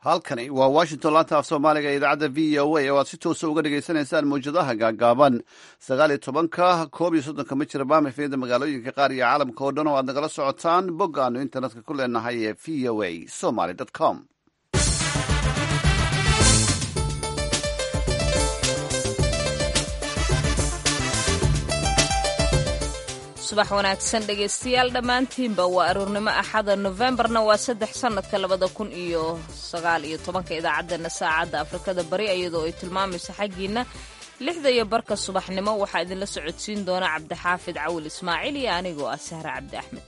halkani waa washington laanta af soomaaliga ee idaacadda v o a oo aad si toosa uga dhagaysanaysaan mawjadaha gaagaaban sagaal iyo tobanka koob iyo soddonka mijir baamifyada magaalooyinka qaar iyo caalamka oo dhan oo aad nagala socotaan bog aanu internetka ku leenahay ee v o a somaly com subax wanaagsan dhegaystayaal dhammaantiinba waa aroornimo axada nofembarna waa saddex sannadka labada kun iyo sagaal iyo tobanka idaacaddeenna saacadda afrikada bari iyadoo ay tilmaamayso xaggiinna lixda iyo barka subaxnimo waxaa idinla socodsiin doona cabdixaafid cawil ismaaciil iyo anigoo ah sahre cabdi axmed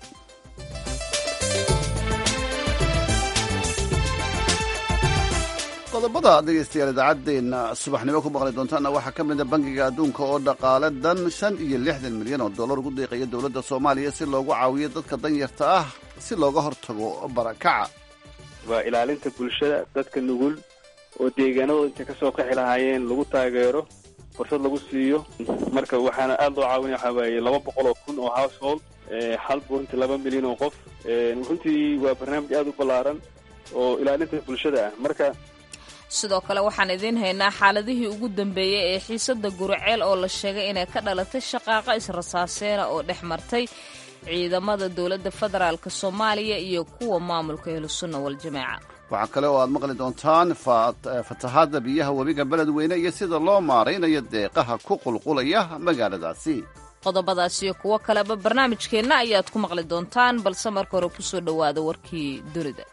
qodobada dhegaystayaal idaacaddeenna subaxnimo ku maqli doontaana waxaa ka mida bangiga adduunka oo dhaqaale dan shan iyo lixdan milyan oo dollar ugu deeqaya dowladda soomaaliya si loogu caawiyo dadka danyarta ah si looga hortago barakaca waa ilaalinta bulshada dadka nugul oo deegaanadooda intay ka soo qaxi lahaayeen lagu taageero fursad lagu siiyo marka waxaana aada loo caawinaya waxaa waaye laba boqol oo kun oo household hal runtii laba milyan oo qof runtii waa barnaamij aada u ballaaran oo ilaalinta bulshada ah marka sidoo kale waxaan idiin haynaa xaaladihii ugu dambeeyey ee xiisadda guriceel oo la sheegay inay ka dhalatay shaqaaqa israsaaseena oo dhex martay ciidamada dowladda federaalk soomaaliya iyo kuwa maamulka ahlusunna waljamaaca waxaa kale oo aad maqli doontaan fatahaadda biyaha webiga beledweyne iyo sida loo maaraynayo deeqaha ku qulqulaya magaaladaasi qodobadaas iyo kuwo kaleba barnaamijkeenna ayaad ku maqli doontaan balse marka hore kusoo dhowaada warkii dunida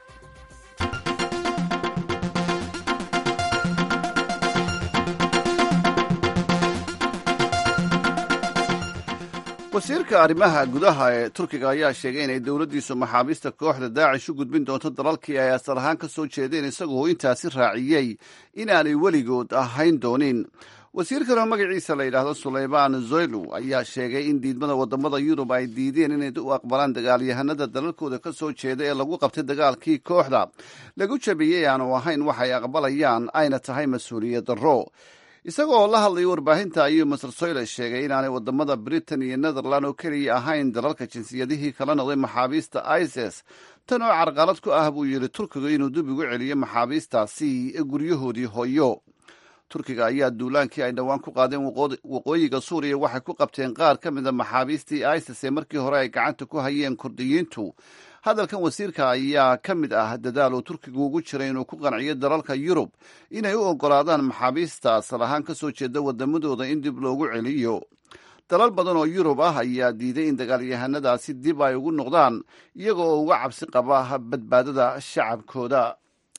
wasiirka arrimaha gudaha ee turkiga ayaa sheegay inay dowladdiisu maxaabiista kooxda daacish u gudbin doonto dalalkii ay asal ahaan ka soo jeedeen isagoo intaasi raaciyey inaanay weligood ahayn doonin wasiirkan oo magaciisa la yidhaahdo sulaymaan zoylu ayaa sheegay in diidmada waddamada yurub ay diideen inay u aqbalaan dagaalyahanada dalalkooda ka soo jeeda ee lagu qabtay dagaalkii kooxda lagu jabiyey aanu ahayn waxay aqbalayaan ayna tahay mas-uuliyad darro isagoo la hadlaya warbaahinta ayuu maser soyle sheegay inaanay wadamada britain iyo netherland oo keliya ahayn dalalka jinsiyadihii kala noqday maxaabiista isis tan oo carqalad ku ah buu yidhi turkiga inuu dib ugu celiyo maxaabiistaasi guryahoodii hooyo turkiga ayaa duulaankii ay dhowaan ku qaadeen waqooyiga suuriya waxay ku qabteen qaar ka mida maxaabiistii isis ee markii hore ay gacanta ku hayeen kurdiyiintu hadalkan wasiirka ayaa ka mid ah dadaal uu turkigu ugu jiray inuu ku qanciyo dalalka yurub inay u oggolaadaan maxaabiista asal ahaan ka soo jeeda waddamadooda in dib loogu celiyo dalal badan oo yurub ah ayaa diiday in dagaalyahanadaasi dib ay ugu noqdaan iyaga oo uga cabsi qaba badbaadada shacabkooda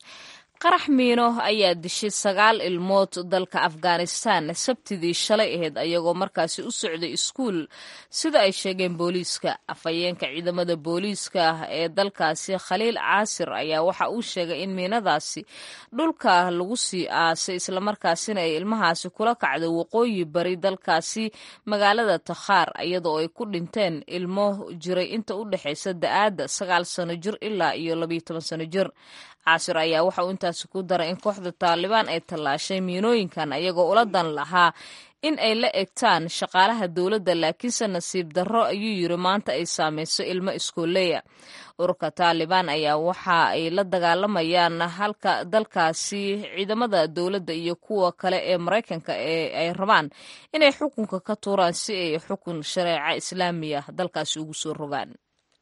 qarax miino ayaa dishay sagaal ilmood dalka afghanistan sabtidii shalay ahayd ayagoo markaasi u socday iskuul sida ay sheegeen booliiska afhayeenka ciidamada booliiska ee dalkaasi khaliil caasir ayaa waxa uu sheegay in miinadaasi dhulka lagu sii aasay islamarkaasina ay ilmahaasi kula kacday waqooyi bari dalkaasi magaalada takhaar iyadoo ay ku dhinteen ilmo jiray inta u dhexaysa da-aadda sagaal sano jir ilaa iyo labayo toban sano jir caasir ayaa waxa uu intaasi ku daray in kooxda taalibaan ay tallaashay miinooyinkan ayagoo ula dan lahaa in ay la egtaan shaqaalaha dowladda laakiinse nasiib darro ayuu yiri maanta ay saamayso ilmo iskooleya ururka taalibaan ayaa waxa ay la dagaalamayaan halka dalkaasi ciidamada dowladda iyo kuwa kale ee maraykanka ee ay rabaan inay xukunka ka tuuraan si ay xukun shareeca islaamiya dalkaasi ugu soo rogaan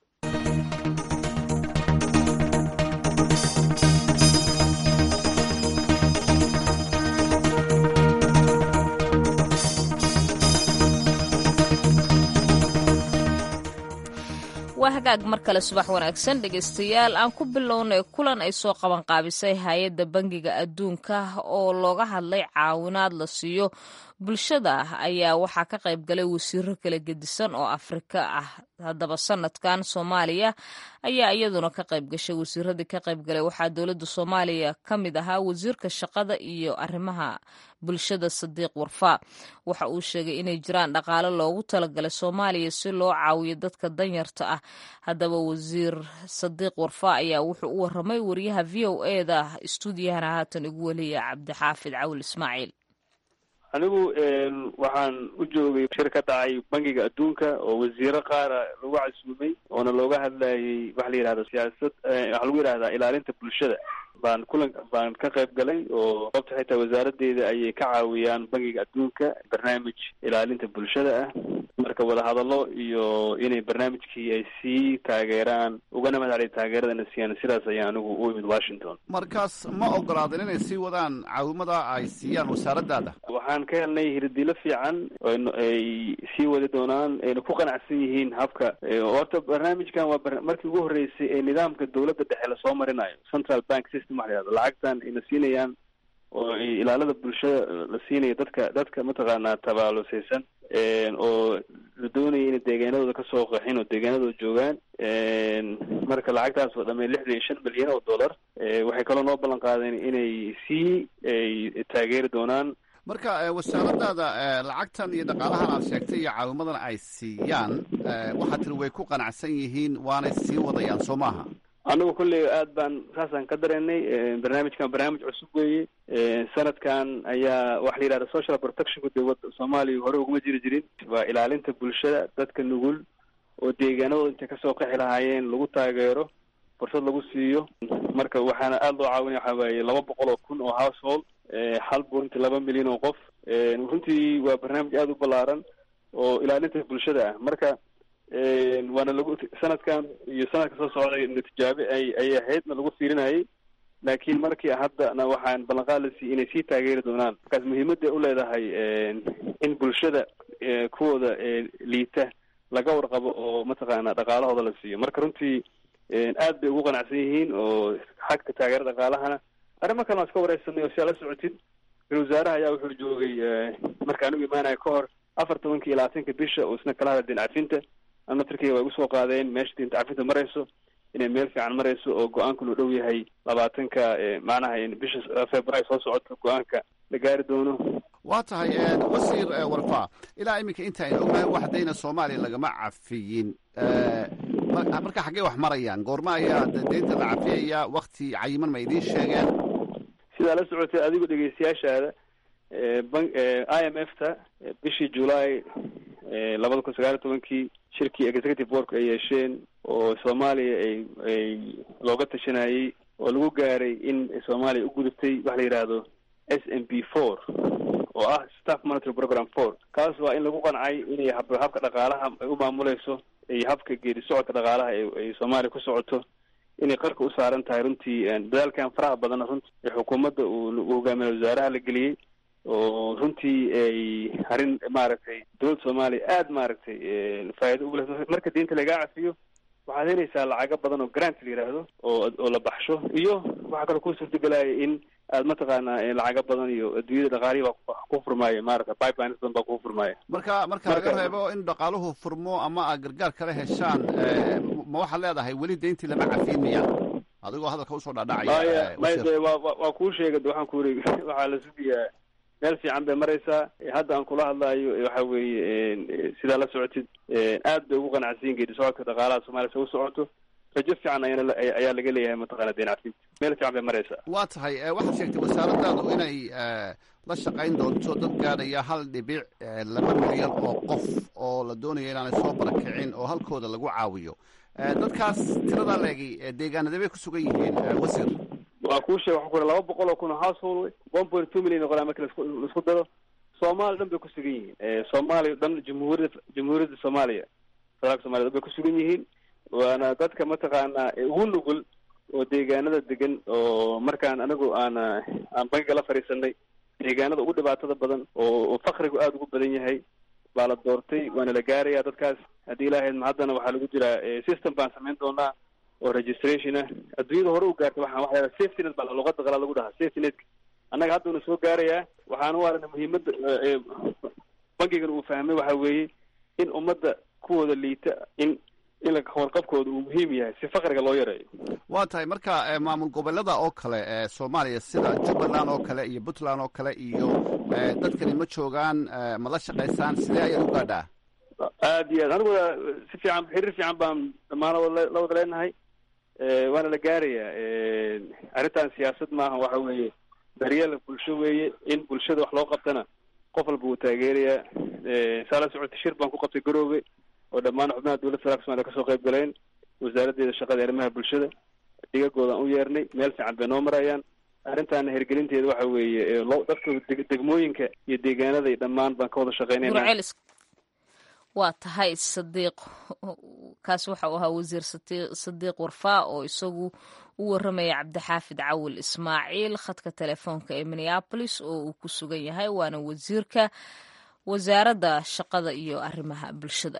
waa hagaag mar kale subax wanaagsan dhegaystayaal aan ku bilownay kulan ay soo qabanqaabisay hay-adda bangiga adduunka oo looga hadlay caawinaad la siiyo bulshada ayaa waxaa ka qayb galay wasiiro kala gedisan oo afrika ah haddaba sanadkan soomaaliya ayaa iyaduna ka qayb gashay wasiiradii ka qayb galay waxaa dowladda soomaaliya ka mid ahaa wasiirka shaqada iyo arrimaha bulshada sadiiq warfaa waxa uu sheegay inay jiraan dhaqaale loogu talagalay soomaaliya si loo caawiyo dadka danyarta ah haddaba wasiir sadiiq warfaa ayaa wuxuu u waramay wariyaha v o e da stuudiyahana haatan igu weliya cabdixaafid cawil ismaaciil anigu waxaan u joogay shir ka dhacay bangiga adduunka oo wasiiro qaara lagu casuumay oona looga hadlayay waxa la yidhahda siyaasad waxaa lagu yidhahdaa ilaalinta bulshada baan kulan baan ka qayb galay oo sababta xitaa wasaaradeeda ayay ka caawiyaan bangiga adduunka barnaamij ilaalinta bulshada ah marka wadahadallo iyo inay barnaamijkii ay sii taageeraan ugana mahadceliya taageeradana siiyaan sidaas ayaa anigu u imid washington markaas ma ogolaadeen inay sii wadaan caawimada ay siiyaan wasaaraddaada waxaan ka helnay hirdilo fiican ay sii wadi doonaan ayna ku qanacsan yihiin habka horta barnaamijkan waa markii ugu horreysay ee nidaamka dowladda dhexe lasoo marinayo central bank system waxa la yihahdo lacagtan ayna siinayaan oo ilaalada bulshada la siinayo dadka dadka mataqaanaa tabaalusaysan oo la doonaya inay deegaanadooda kasoo qaxin oo deegaanadooda joogaan marka lacagtaas oo dhamay lixdan iyo shan milyan oo dollar waxay kaloo noo ballan qaadeen inay sii ay taageeri doonaan marka wasaaradaada lacagtan iyo dhaqaalahan aad sheegtay iyo caawimadan ay siiyaan waxaa tiri way ku qanacsan yihiin waanay sii wadayaan soo maaha anagu kolley aad baan saasaan ka dareennay barnaamijkan barnaamij cusub weeye sanadkan ayaa waxa la yidhahda social protectionka dowladda soomaaliya hore uguma jiri jirin waa ilaalinta bulshada dadka nugul oo deegaanadooda intay kasoo qaxi lahaayeen lagu taageero fursad lagu siiyo marka waxaana aada loo caawinaya waxaa waaye laba boqol oo kun oo household hal burinti laba milyan oo qof runtii waa barnaamij aada u ballaaran oo ilaalinta bulshada ah marka waana lagu sanadkan iyo sanadka soo socday natijaabe ay ay ahaydna lagu fiirinayay laakiin markii haddana waxaan ballanqaad la siiyey inay sii taageeri doonaan markaas muhiimadda u leedahay in bulshada kuwooda liita laga warqabo oo mataqaana dhaqaalahooda la siiyo marka runtii aad bay ugu qanacsan yihiin oo xagka taageera dhaqaalahana arrimo kale waan iska wareysanay oo si aad la socotid ra-isul wasaaraha ayaa wuxuu joogay marka anigu imaanaya ka hor afar tobanka iyo labaatanka bisha oo isna kala hadla dincafinta ana turkiya way usoo qaadeen meesha dinta cafinta marayso inay meel fiican marayso oo go-aanku loo dhow yahay labaatanka macnaha bisha february soo socoto go-aanka la gaari doono waa tahay wasiir warfa ilaa iminka inta aynu ognahay wax dayna soomaaliya lagama cafiyin marka xaggee wax marayaan goorma ayaa deynta la cafiyaya wakti cayiman ma idiin sheegeen sidaa la socotay adigu dhegeystayaashaada i m f ta bishii july labada kun sagaal iyo tobankii shirkii executive work ay yeesheen oo soomaaliya ay ay looga tashanayay oo lagu gaaray in soomaaliya u gudubtay waxa la yidhaahdo s m b four oo ah staff monitory program four kaas waa in lagu qancay inay hab habka dhaqaalaha ay u maamuleyso iyo habka geedi socodka dhaqaalaha ay soomaaliya ku socoto inay qarka u saaran tahay runtii dadaalkan faraha badanna runtii ee xukuumadda uu hogaamiya wasaaraha la geliyey oo runtii ay arrin maaragtay dowladda soomaaliya aada maaragtay faa'ido ugu leh marka diinta lagaa cafiyo waxaad helaysaa lacago badan oo grant la yidhaahdo oo oo la baxsho iyo waxaa kaloo kuu suurtagelaya in aad mataqaanaa lacago badan iyo adduunyada dhaqaalihi baa ku furmaaya maarata pipelines badan baa kuu furmaaya marka marka laga reebo in dhaqaaluhu furmo ama aad gargaar kala heshaan ma waxaad leedahay weli deyntii lama cafiin miya adigoo hadalka usoo dhaadhacaya may de wa waa kuu sheegay de waxaan ku uri waxaa la sugayaa meel fiican bay maraysaa hadda aan kula hadlaayo waxa weeye sidaa la socotid aad bay ugu qanacsiin geedi socodka dhaqaalaha soomaliya se u socoto rajo fiican ayana ayaa laga leeyahay mataqana deen cafinta meel fiican bay maraysaa waa tahay waxaad sheegtay wasaaradaadu inay la shaqayn doonto dad gaadhaya hal dhibic laba milyan oo qof oo la doonaya inaanay soo barakicin oo halkooda lagu caawiyo dadkaas tiradaa leegi deegaanadee bay ku sugan yihiin wasiir waa kuu sheeg waxa ku laba boqol oo kun oo household one point two million noqolaa marka lasku laisku daro soomaaliya dhan bay ku sugan yihiin soomaaliya dhan jamhuuriyadda jamhuuriyadda soomaaliya federaalka somalia dhan bay ku sugan yihiin waana dadka mataqaanaa ugu nugul oo deegaanada degan oo markaan anigu aan aan bankiga la fadhiisanay deegaanada ugu dhibaatada badan oo fakrigu aada ugu badan yahay baa la doortay waana la gaaraya dadkaas haddii ilaahayd ma haddana waxaa lagu jiraa system baan samayn doonaa oo registration ah adduunyada hore u gaartay waxaan waxa la safety net baa luqada qalaa lagu dhahaa safety netka annaga hadduna soo gaarayaa waxaana u aragna muhiimadda bankigan uu fahmay waxa weeye in ummadda kuwooda liita in in warqabkooda uu muhiim yahay si fakriga loo yareeyo waa tahay marka maamul goboleeda oo kale ee soomaaliya sida jubbaland oo kale iyo puntland oo kale iyo dadkani ma joogaan ma la shaqaysaan sidee ayaad u gaadhaa aad iyo aad aniguna si fiican xiriir fiican baan dhammaanado la wada leenahay waana la gaarayaa arrintan siyaasad maaha waxa weeye daryeel bulsho weeye in bulshada wax loo qabtana qof walba wuu taageerayaa saa la socotay shir baan ku qabtay garoobe oo dhammaan xubnaha dowladda federaalka somalia kasoo qayb galeen wasaaraddeeda shaqada arrimaha bulshada digagoodan u yeernay meel fiican bay noo marayaan arrintaana hergelinteeda waxa weeye lo dadka degmooyinka iyo deegaanada iyo dhammaan baan ka wada shaqeynayna waa tahay sadiiq kaas waxa uu ahaa wasiir sadiiq warfaa oo isagu u waramaya cabdixaafid cawil ismaaciil khadka telefoonka ee minneabolis oo uu ku sugan yahay waana wasiirka wasaaradda shaqada iyo arrimaha bulshada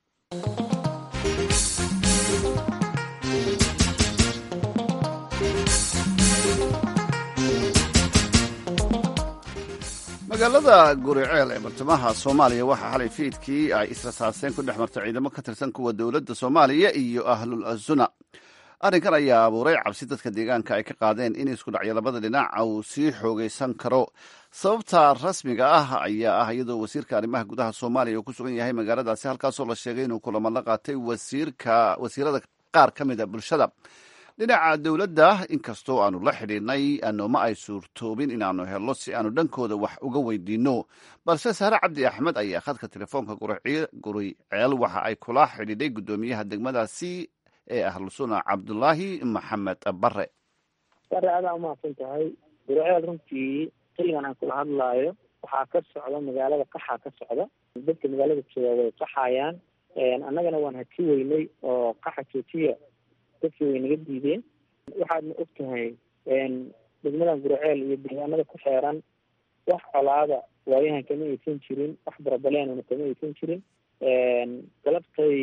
magaalada guriceel ee bartamaha soomaaliya waxaa xalay fiidkii ay israsaaseen ku dhex martay ciidamo ka tirsan kuwa dowladda soomaaliya iyo ahlul azuna arrinkan ayaa abuuray cabsi dadka deegaanka ay ka qaadeen in isku dhacyo labada dhinac uu sii xoogaysan karo sababta rasmiga ah ayaa ah iyadoo wasiirka arrimaha gudaha soomaaliya uu ku sugan yahay magaaladaasi halkaasoo la sheegay inuu kulamo la qaatay wasiirka wasiirada qaar ka mida bulshada dhinaca dowladda inkastoo aanu la xidhiidhnay anooma ay suurtoobin inaanu helno si aanu dhankooda wax uga weydiinno balse sahre cabdi axmed ayaa khadka telefoonka guriceel waxa ay kula xidhiidhay guddoomiyaha degmadaasi ee ahlusuna cabdulaahi maxamed bare bare adaa umahadsan tahay guriceel runtii xilligan aan kula hadlaayo waxaa ka socda magaalada qaxaa ka socda dadka magaalada jooga way qaxayaan annagana waan haki weynay oo qaxa joojiya dadkii way naga diideen waxaadna og tahay degmadan guriceel iyo deegaanada ku xeeran wax colaada waayahan kama aysan jirin wax barabaleenana kama aysan jirin galabtay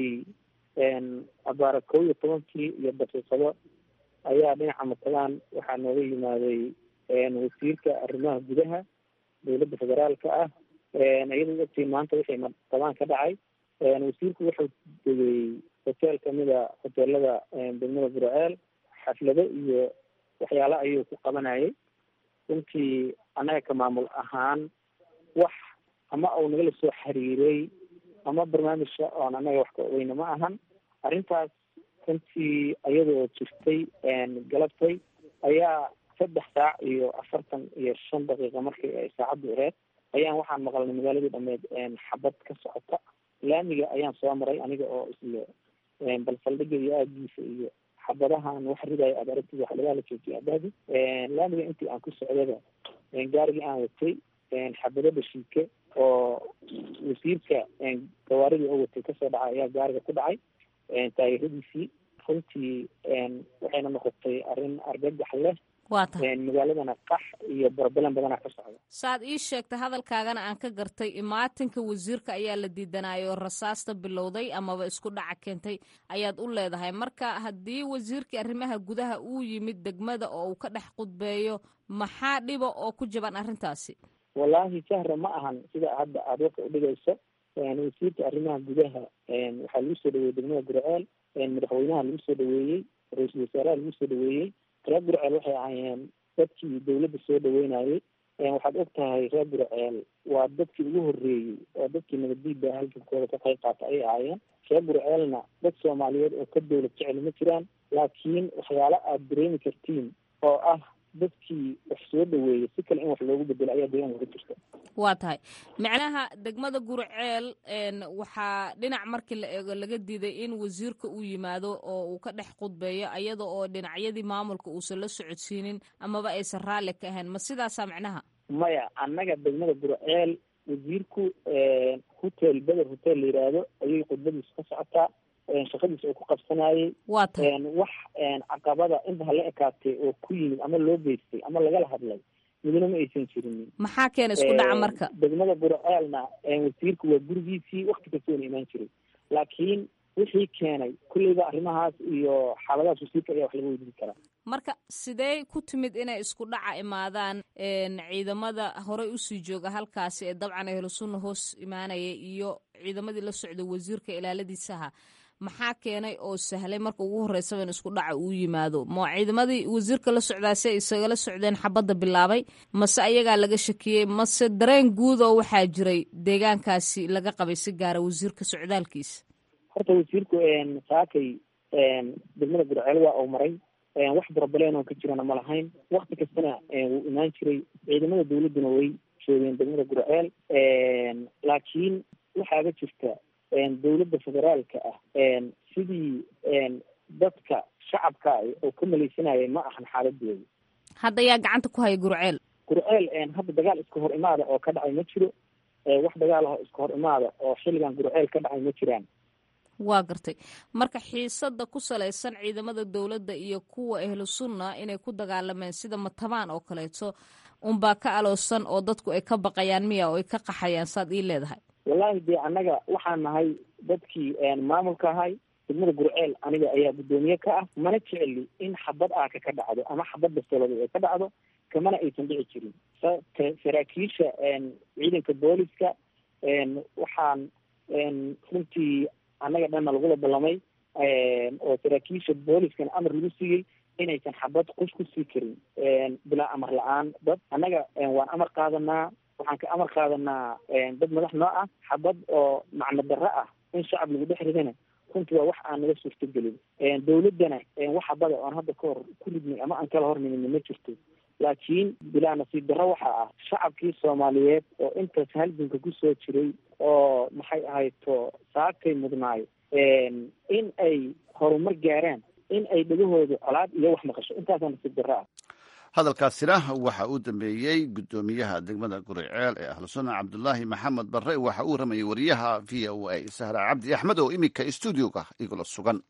abaara kow iyo tobankii iyo daqiiqado ayaa dhinaca matalaan waxaa nooga yimaaday wasiirka arrimaha gudaha dowladda federaalka ah iyadoo ogtiin maanta wixii matalaan ka dhacay wasiirku wuxuu degay hotel kamida hoteelada degmada guriceel xaflado iyo waxyaalo ayuu ku qabanayay runtii annaga ka maamul ahaan wax ama uu nagala soo xiriiray ama barnaamijka oon annaga wax ka ogeyna ma ahan arrintaas runtii iyadoo jirtay galabtay ayaa saddex saac iyo afartan iyo shan daqiiqa markii ay saacaddu aheyd ayaan waxaan maqalnay magaaladii dhameed xabad ka socota laamiga ayaan soo maray aniga oo isle bal saldhiga iyo aagiisa iyo xabadahan wax ridayo aad aragtid wax lagaa la joojiyay abahdi laamiga intii aan ku socdaba gaarigii aan watay xabado dhashiike oo wasiirka gawaaridii oo watay kasoo dhacay ayaa gaariga ku dhacay taageeradiisii runtii waxayna noqotay arrin argagax leh waa tahay magaaladana qax iyo barabalan badanaa ka socda saad ii sheegtay hadalkaagana aan ka gartay imaatinka wasiirka ayaa la diidanayay oo rasaasta bilowday amaba isku dhaca keentay ayaad u leedahay marka haddii wasiirkii arrimaha gudaha uu yimid degmada oo uu ka dhex qudbeeyo maxaa dhiba oo ku jaban arrintaasi wallaahi sahra ma ahan sida hadda aada warka udhigayso wasiirka arrimaha gudaha waxaa lagu soo dhaweeyey degmada gurceel madaxweynaha lagu soo dhaweeyey ra-iisul wasaaraha lagu soo dhaweeyey reer gurceel waxay ahaayeen dadkii dawladda soo dhaweynayay waxaad og tahay reer gurceel waa dadkii ugu horreeyey oo dadkii nabaddiida halgankooda ka qayb qaata ayay ahaayeen reer gurceelna dad soomaaliyeed oo ka dawlad jecel ma jiraan laakiin waxyaalo aada dareemi kartiin oo ah dadkii wax soo dhaweeyey si kale in wax loogu bedelo ayaa deegaanka ka jirta waa tahay macnaha degmada gurceel waxaa dhinac markii la eego laga diiday in wasiirka uu yimaado oo uu ka dhex qudbeeyo iyada oo dhinacyadii maamulka uusan la socodsiinin amaba aysan raalli ka ahayn ma sidaasaa macnaha maya annaga degmada gurceel wasiirku hotel beder hotel la yidhaahdo ayay khudbadiisu ka socotaa shaqadiisa uu ku qabsanayay waa tahay wax caqabada inta hala ekaatay oo ku yimid ama loo geystay ama lagala hadlay midna ma aysan jirinin maxaa keena isku dhaca marka degmada gurceelna wasiirku waa gurigiisii wakti kastoona imaan jiray laakiin wixii keenay kulleyba arrimahaas iyo xaaladahaas wasiirka ayaa wax laga weydiin karaa marka sidee ku timid inay isku dhaca imaadaan ciidamada horey usii jooga halkaasi ee dabcan ehlusunna hoos imaanaya iyo ciidamadii la socday wasiirka ilaaladiisaha maxaa keenay oo sahlay marka ugu horreysaba in isku dhaca uu yimaado ma ciidamadii wasiirka la socdaase isagala socdeen xabadda bilaabay mase ayagaa laga shakiyey mase dareen guud oo waxaa jiray deegaankaasi laga qabay si gaara wasiirka socdaalkiisa horta wasiirku saakay degmada gurceel waa uu maray wax barabaleen oo ka jirana ma lahayn wakti kastana wuu imaan jiray ciidamada dawladduna way joogeen degmada gurceel laakiin waxaaga jirta dawladda federaalka ah sidii dadka shacabka shacabka oo ka malaysanayay ma ahan xaaladooda hadda yaa gacanta ku haya gurceel gurceel hadda dagaal iska hor imaada oo ka dhacay ma jiro wax dagaal ah oo iska hor imaada oo xilligan gurceel ka dhacay ma jiraan waa gartay marka xiisada ku salaysan ciidamada dowladda iyo kuwa ahlu sunna inay ku dagaalameen sida matabaan oo kaleeto unbaa ka aloosan oo dadku ay ka baqayaan miya oo ay ka qaxayaan saad ii leedahay wallaahi dee annaga waxaan nahay dadkii maamulka ahay degmada gurceel aniga ayaa guddoomiye ka ah mana jeceli in xabad aaka ka dhacdo ama xabad bastooladeed ay ka dhacdo kamana aysan dhici jirin saraakiisha ciidanka booliska waxaan runtii annaga dhanna lagula ballamay oo saraakiisha booliskana amar lagu siiyey inaysan xabad qush ku sii karin bilaa amar la-aan dad annaga waan amar qaadanaa waxaan ka amar qaadanaa dad madax noo ah xabad oo macno darro ah in shacab lagu dhex ridana runtii waa wax aan naga suurtagelin dawladdana wax xabada oon hadda ka hor ku ridnay ama aan kala hornimin ma jirto laakiin bilaa nasiib darro waxa ah shacabkii soomaaliyeed oo intaas halganka kusoo jiray oo maxay ahayto saagtay mudnaay in ay horumar gaaraan in ay dhegahooda colaad iyo wax maqasho intaasaa nasiib darro ah hadalkaasina waxa uu dambeeyey guddoomiyaha degmada guriceel ee ahlu sunna cabdulaahi maxamed barre waxa uu ramayay wariyaha v o a sahra cabdi axmed oo iminka stuudioga igula sugan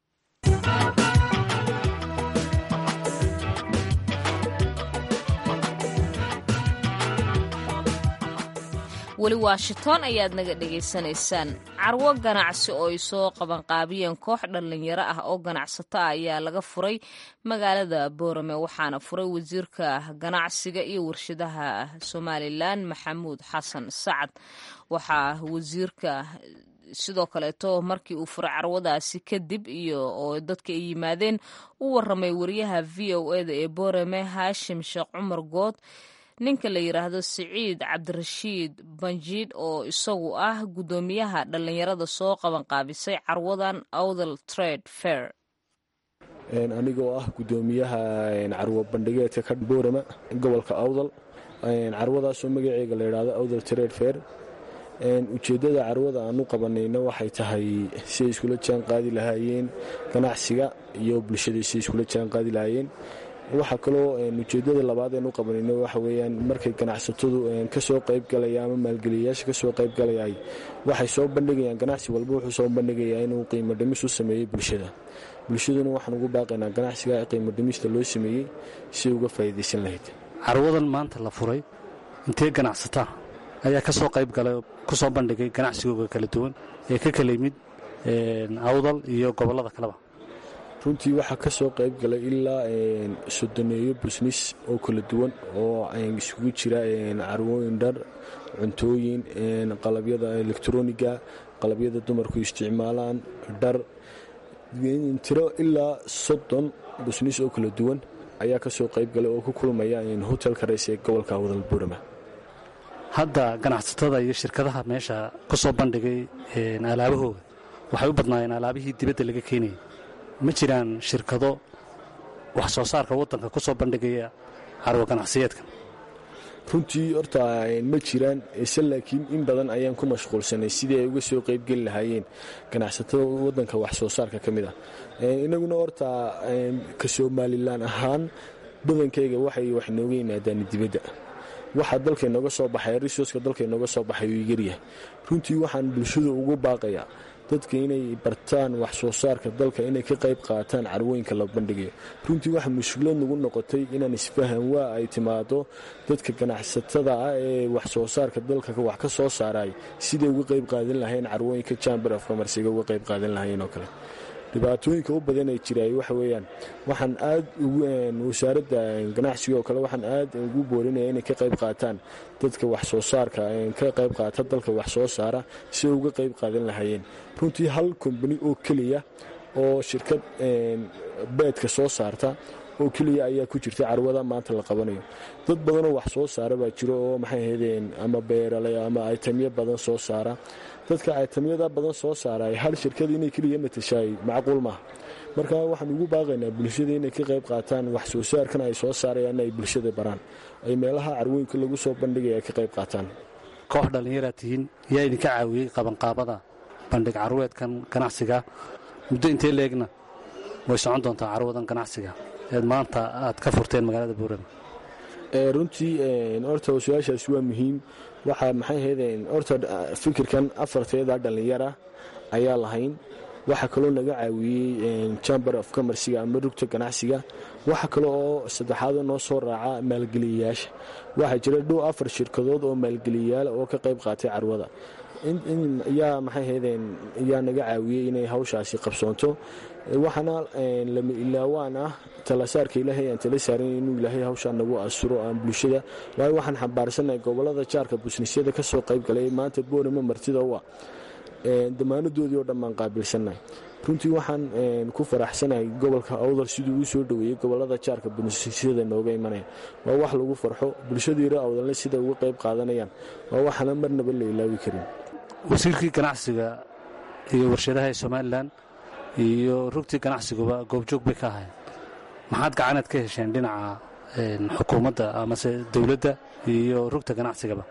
weli washington ayaad naga dhegaysanaysaan carwo ganacsi oo ay soo qabanqaabiyeen koox dhallinyaro ah oo ganacsato ah ayaa laga furay magaalada boorame waxaana furay wasiirka ganacsiga iyo warshadaha somalilan maxamuud xasan sacad waxaa wasiirka sidoo kaleeto markii uu furay carwadaasi kadib iyo oo dadka ay yimaadeen u waramay wariyaha v o eda ee boorame haashim sheekh cumar good ninka la yidhaahdo siciid cabdirashiid banjiid oo isagu ah guddoomiyaha dhallinyarada soo qabanqaabisay carwadan awdal trade fair anigoo ah guddoomiyaha carwo bandhigeedka ka boorama gobolka awdal carwadaasoo magaceega la yidhaahdo awdal trade fair ujeeddada carwada aan u qabanayna waxay tahay siay iskula jaan qaadi lahaayeen ganacsiga iyo bulshada siay iskula jaan qaadi lahaayeen waxaa kaloo ujeedada labaad een u qabanayno waxa weyaan markay ganacsatadu kasoo qaybgalaya ama maalgeliyayaasha kasoo qaybgalayay waxay soo bandhigayaan ganacsi walba wuxuu soo bandhigayaa inuu qiimo dhimis u sameeyey bulshada bulshaduna waxaan ugu baaqaynaa ganacsiga qiimo dhimista loo sameeyey si uga faa'iidaysan lahayd carwadan maanta la furay intee ganacsataa ayaa kasoo qaybgalay kusoo bandhigay ganacsigooga kala duwan ee ka kala yimid awdal iyo gobollada kaleba runtii waxaa ka soo qayb galay ilaa sodoneeyo busnis oo kala duwan oo isugu jira carwooyin dhar cuntooyin qalabyada elektroniga qalabyada dumarku isticmaalaan dhar tiro ilaa soddon busnis oo kala duwan ayaa ka soo qayb galay oo ku kulmaya hotelka reys ee gobolka wadal burama hadda ganacsatada iyo shirkadaha meesha ku soo bandhigay alaabahooda waxay u badnaayeen alaabihii dibadda laga keenayay ma jiraan shirkado wax soo saarka waddanka ku soo bandhigaya carwo ganacsiyeedkan runtii horta ma jiraan ise laakiin in badan ayaan ku mashquulsanay sidii ay uga soo qaybgeli lahaayeen ganacsatada waddanka wax soo saarka ka mid ah inaguna horta ka somalilan ahaan badankayga waxay wax nooga yimaadaan dibadda waxaa dalka inooga soo baxay risoska dalka inooga soo baxay uu yaryahay runtii waxaan bulshada ugu baaqayaa dadka inay bartaan wax soo saarka dalka inay ka qayb qaataan carwooyinka la bandhigayo runtii waxa mushkilad nagu noqotay inaan isfahan waa ay timaado dadka ganacsatada ah ee wax soo saarka dalka wax ka soo saaray siday uga qayb qaadan lahayn carwooyinka chamber of commercega uga qayb qaadan lahayn oo kale dhibaatooyinka u badan ee jiraay waxa weeyaan waxaan aad wasaaradda ganacsiga oo kale waxaan aad ugu boorinaya inay ka qayb qaataan dadka wax soo saarka ka qayb qaata dalka wax soo saara si ay uga qayb qaadan lahaayeen runtii hal kombani oo keliya oo shirkad beedka soo saarta oo keliya ayaa ku jirta carwada maanta la qabanayo dad badanoo wax soo saara baa jiro oo maxay ahaydeen ama beerale ama aytamyo badan soo saara dadka aytamyada badan soo saara hal shirkad inay keliya matashaay macquul maaha marka waxaan ugu baaqaynaa bulshada inay ka qayb qaataan wax soo saarkan ay soo saarayaan ay bulshada baraan ay meelaha carwooyinka lagu soo bandhigaya ka qayb qaataan koox dhallinyaraad tihiin yaa idinka caawiyey qabanqaabada bandhig carweedkan ganacsiga muddo intee leegna way socon doontaa carwadan ganacsiga eed maanta aad ka furteen magaalada buurama runtii horta su-aashaasi waa muhiim waxaa maxay ahaydeen horta fikirkan afarteeda dhallinyara ayaa lahayn waxaa kaloo naga caawiyey chamber of commerciga ama rugta ganacsiga waxa kale oo saddexaad noo soo raaca maalgeliyayaasha waxaa jira dhow afar shirkadood oo maalgeliyayaal oo ka qayb qaatay carwada yaa maxay ahaydeen yaa naga caawiyey inay hawshaasi qabsoonto waxaana lama ilaawaan ah talasaarka ilaahay aan tala saaran inuu ilaahay hawshaa nagu asuro aan bulshada waayo waxaan xambaarsannahay gobolada jaarka busnisyada ka soo qayb galay maanta boorama martida u ah damaanadoodii oo dhan baan qaabilsannahay runtii waxaan ku faraxsanahay gobolka awdal siduu uu soo dhoweeyey gobolada jaarka busnisyada nooga imanaya waa wax lagu farxo bulshadiira awdalna sida uga qayb qaadanayaan waa waxaana marnaba la ilaawi karin wasiirkii ganacsiga iyo warshadaha ee somalilan iyo rugtii ganacsiguba goobjoog bay ka ahayn maxaad gacanaad ka hesheen dhinaca xukuumadda amase dowladda iyo rugta ganacsigaba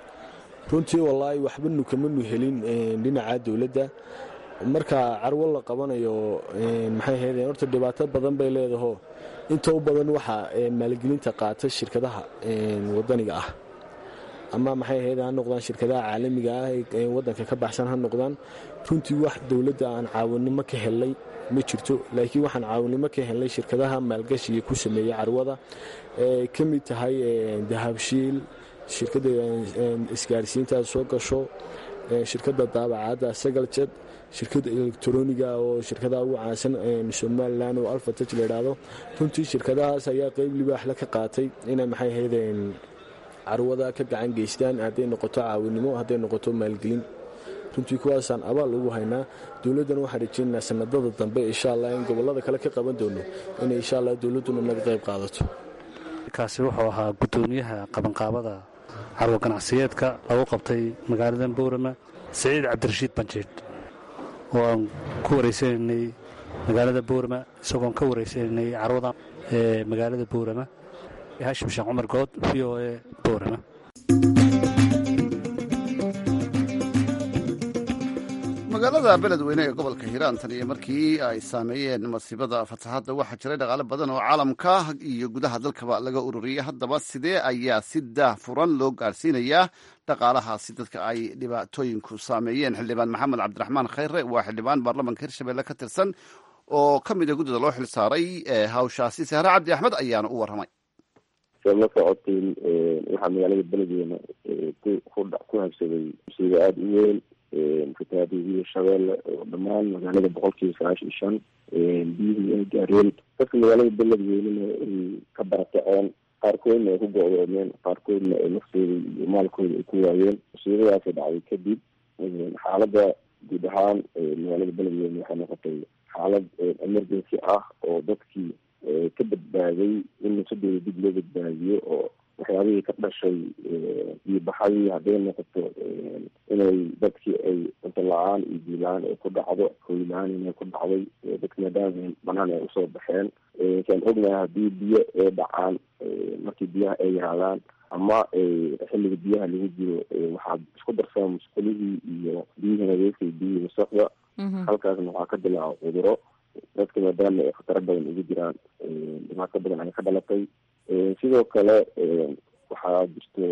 runtii wallaahi waxbanu kamanu helin dhinaca dowladda marka carwo la qabanayo maxay ahaydeen horta dhibaato badan bay leedaho inta u badan waxaa maalgelinta qaata shirkadaha wadaniga ah ama maxay ahayd ha noqdaan shirkadaha caalamiga ah ee wadanka ka baxsan ha noqdaan runtii wax dowladda aan caawinimo ka helnay ma jirto laakiin waxaan caawinimo ka helnay shirkadaha maalgashiga ku sameeyey carwada ee ka mid tahay dahabshiil shirkadda isgaarsiintaad soo gasho shirkadda daabacadda sagalcad shirkadda elektroniga oo shirkadaha ugu caansan somalilan oo alfataj la idhaahdo runtii shirkadahaas ayaa qeyb libaaxle ka qaatay inay maxay ahaydeen carwada ka gacan geystaan hadday noqoto caawinimo hadday noqoto maalgelin runtii kuwaasaan abaal ugu haynaa dowladdana waxaan rajeynaynaa sanadada dambe insha allah in gobolada kale ka qaban doono inay insha allah dowladduna naga qayb qaadato kaasi wuxuu ahaa guddoomiyaha qabanqaabada carwo ganacsiyeedka lagu qabtay magaalada boorama siciid cabdirashiid banjeed oo aan ku wareysanaynay magaalada boorama isagoon ka wareysanaynay carwada ee magaalada boorama hashim sheekh cumar good v o e boorama magaalada beledweyne ee gobolka hiiraan tan iyo markii ay saameeyeen masiibada fataxadda waxaa jiray dhaqaale badan oo caalamka iyo gudaha dalkaba laga ururiyey haddaba sidee ayaa si daah furan loo gaarsiinayaa dhaqaalahaasi dadka ay dhibaatooyinku saameeyeen xildhibaan maxamed cabdiraxmaan khayre waa xildhibaan baarlamanka hirshabelle ka tirsan oo ka mida guddida loo xil saaray hawshaasi sahre cabdi axmed ayaana u warramay saad la socotiin waxaa magaalada beledweyne ku habsaday musiibo aada u weyn fatahaadii shabeelle oo dhammaan magaalada boqolkiiba sagaashan iyo shan biyihii ay gaareen dadka magaalada beledweynena ay ka barakaceen qaarkoodna ay ku go-doomeen qaarkoodna ay naftooda iyo maalkooda ay ku waayeen musiibadaasi dhacday kadib xaaladda guud ahaan magaalada beledweyne waxay noqotay xaalad emergency ah oo dadkii ka badbaaday in nafsadooda dib loo badbaadiyo oo waxyaabihii ka dhashay iyo baxadii hadday noqoto inay dadkii ay cunto la-aan iyo biyo la-aan ay ku dhacdo hooy la-aan inay ku dhacday dadka maadaama banaan ay usoo baxeen saan ognahay haddii biyo ay dhacaan markii biyaha ay yaraadaan ama xilliga biyaha lagu jiro waxaad isku darsaa musqulihii iyo biyihii nadiifka iyo biyihii wasaqda halkaasna waxaa ka dilaaca cuduro dadka maadaama ay khataro badan ugu jiraan dhibaato badan ay ka dhalatay sidoo kale waxaa jirto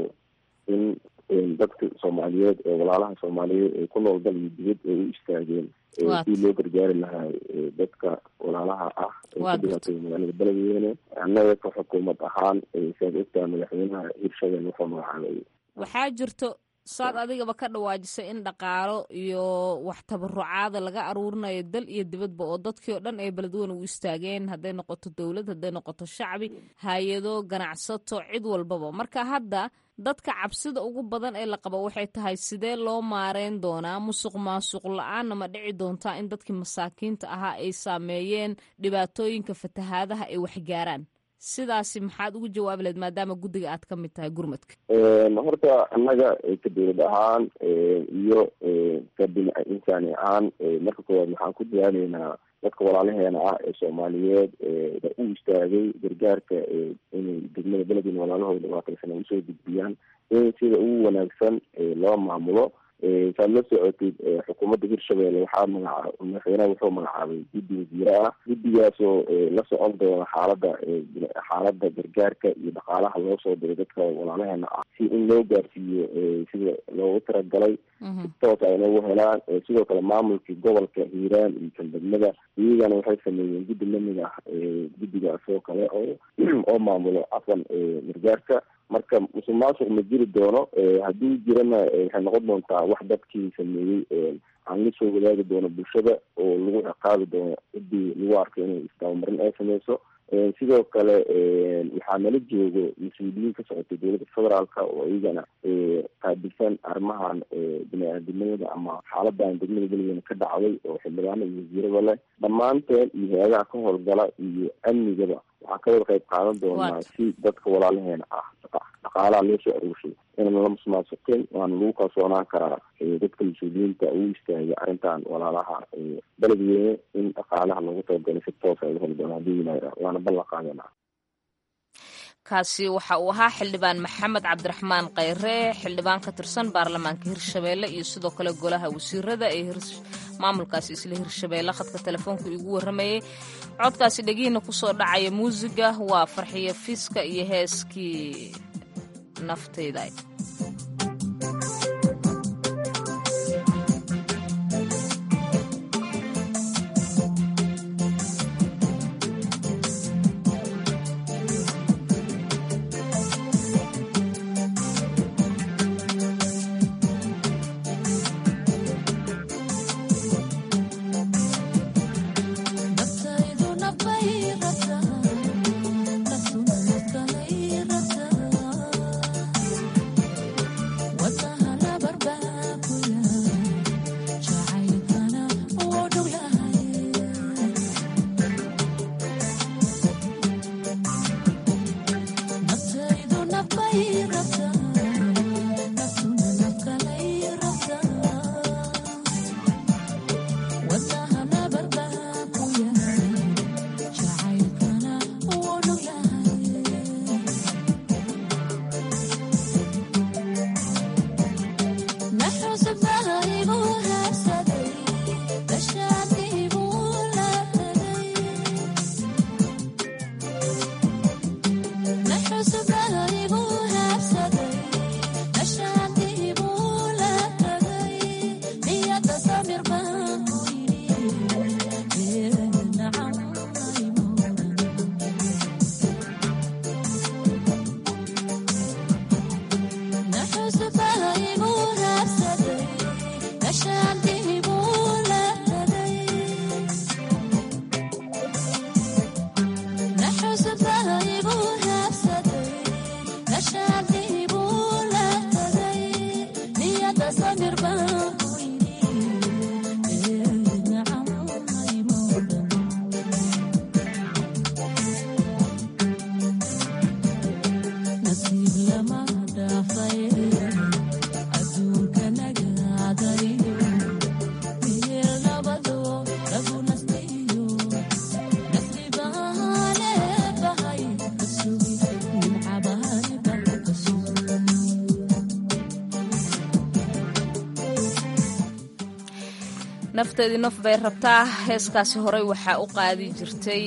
in dadka soomaaliyeed ee walaalaha soomaaliyeed ee ku nool dal iyo dibad ay u istaageen si loo gargaari lahaa dadka walaalaha ah ee ku dhibaatay magaalada beledweyne annaga ka xukuumad ahaan saad ogtaa madaxweynaha hirshabelle wuxuu magacaabay waxaa jirto saad adigaba ka dhawaajisay in dhaqaalo iyo wax tabarucaada laga aruurinayo dal iyo dibadba oo dadkii oo dhan ay beledweyne u istaageen hadday noqoto dowlad hadday noqoto shacbi hay-ado ganacsato cid walbaba marka hadda dadka cabsida ugu badan ee la qabo waxay tahay sidee loo maareyn doonaa musuq maasuq la-aanna ma dhici doontaa in dadkii masaakiinta ahaa ay saameeyeen dhibaatooyinka fatahaadaha ay waxgaaraan sidaasi maxaad ugu jawaabi lahed maadaama guddiga aad ka mid tahay gurmadka horta annaga ka dowlad ahaan iyo ka bina insaani ahaan marka koowaad waxaan ku dadaaleynaa dadka walaalaheena ah ee soomaaliyeed u istaagay gargaarka inay degmada beledweyne walaalahooda dhibaataysan ay usoo gudbiyaan in sida ugu wanaagsan loo maamulo saad la socotid xukuumadda hirshabelle waxaa magacaab madaxweynaha wuxuu magacaabay guddi wasiire ah guddigaasoo la socon doona xaalada xaalada gargaarka iyo dhaqaalaha loo soo diray dadka walaalaheena ah si in loo gaarsiiyo sida loogu talagalay si toos ay noogu helaan sidoo kale maamulkii gobolka hiiraan iyo kandegmada iyagana waxay sameeyeen guddi lamid ah guddigaas oo kale oo oo maamulo afan gargaarka marka musuq maasuq ma jiri doono haddii jirana waxay noqon doontaa wax dadkii sameeyey aan la soo wadaagi doono bulshada oo lagu ciqaabi doono ciddii lagu arko inay isdabamarin ay sameyso sidoo kale waxaa nala joogo mas-uuliyiin ka socotay dowladda federaalka oo iyagana qaabilsan arrimahan bini-aadamnimada ama xaaladan degmada beligana ka dhacday oo xildhibaano iyo wasiirada leh dhammaanteen iyo hay-adaha ka howlgala iyo amnigaba waxaan ka wada qayb qaadan doonaa si dadka walaalaheena ah dhaqaalaha loo soo aruurshay inaan la musmaasuqin waana lagu kalsoonaan karaa dadka mas-uuliyiinta uu istaagay arrintan walaalaha beledweyne in dhaqaalaha loogu talagalay si toos ay heli doona hadii yimaadaa waana ballan qaadana kaasi waxa uu ahaa xildhibaan maxamed cabdiraxmaan kheyre xildhibaan ka tirsan baarlamaanka hirshabeelle iyo sidoo kale golaha wasiirada ee maamulkaasi isla hirshabeelle khadka telefoonka igu warramayay codkaasi dhegihiina kusoo dhacaya muusiga waa farxiyo fiiska iyo heeskii naftayda nafteedii naf bay rabtaa heeskaasi horey waxaa u qaadi jirtay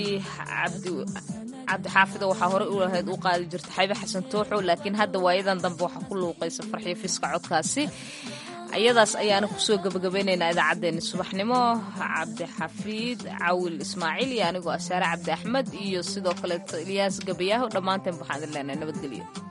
cabdixaafida waxaa horey u lahayd u qaadi jirtay xaybe xasan tooxo laakiin hadda waayadan dambe waxaa ku luuqaysa farxiyo fiiska codkaasi iyadaas ayaana kusoo gabagabaynaynaa idaacaddeenni subaxnimo cabdixafiid cawil ismaaciil iyo anigoo asaare cabdi axmed iyo sidoo kaleeto ilyaas gabayaaho dhammaanteen waxaan idin leenahay nabadgelyo